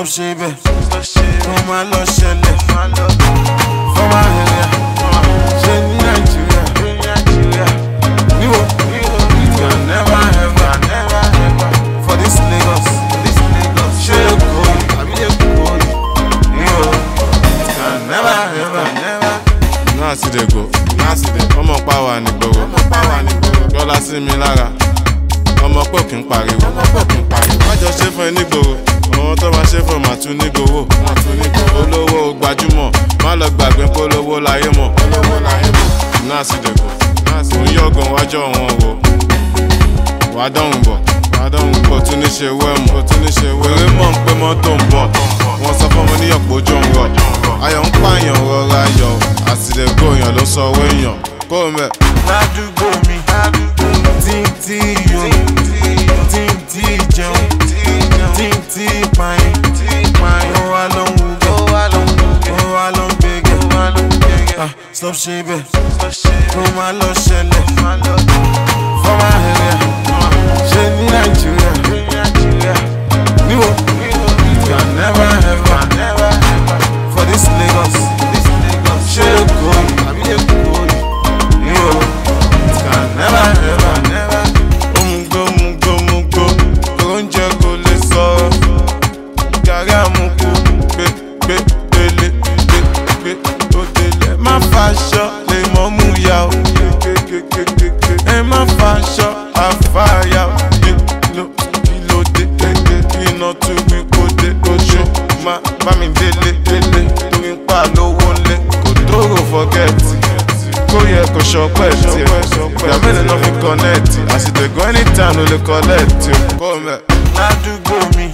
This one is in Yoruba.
ṣe bẹ́ẹ̀ kó má lọ ṣẹlẹ̀ fọ́mà area ṣe ní nàìjíríà níwò it can never ever for this lagos ṣé èkó àbí èkó níwò it can never ever. náà sì dé go ọmọ pàwà nígboro yọlá sí mi lára ọmọ pò kí n pariwo wájọ ṣe fún ẹ nígboro àwọn tó bá ṣe fún màtún nígboro olówó gbajúmọ̀ má lọ gbàgbé polówó láyé mọ̀ náà sì dé go òun yọgàn wájọ wọn wò wà á dọ̀hùn bọ̀ wà á dọ̀hùn bọ̀ tún ní ṣe wẹ́mù wèrè mọ̀ ń pé mọ́tò ń bọ̀ wọ́n sọ fún ọmọ níyọ̀pọ̀ ojú ń rọ̀ ayọ̀ ń pààyàn rọra yọ̀ àsìlẹ̀gò èèyàn ló sọ owó èèyàn kó o mẹ́. ládùúgbò mi tí ń tí yọ tí ń tí jẹun tí ń tí pààyàn ó wá ló ń wúgẹ́ ó wá ló ń gbégẹ́ Ah, stop ṣe bẹ́ẹ̀ kó má lọ ṣẹlẹ̀ fọ́mà area ṣe ní nàìjíríà níwò it can never ever for this lagos ṣé èkó àbí èkó níwò it can never ever. Omugo mugo mugo oúnjẹ kò lè sọ̀rọ̀ gàrí àmukù gbé gbé délé gbé gbé tó délé. Má faṣọ lè mọ́ mú ya o kékékékéké. Ẹ má faṣọ àfàyà o kíló kíló dé kéké iná tún gbé kó dé oṣù. Má bá mi délé délé torí ń pa lówó lé kò dóró fọ́gẹ́tì kó yẹ kó ṣọpẹ́ tiẹ̀ ìgbà mélòó náà fi kọ́nẹ́ẹ̀tì àsìtẹ̀gọ́ anytime ló lè kọ́lẹ́ẹ̀tì o kó mẹ́. ládùúgbò mi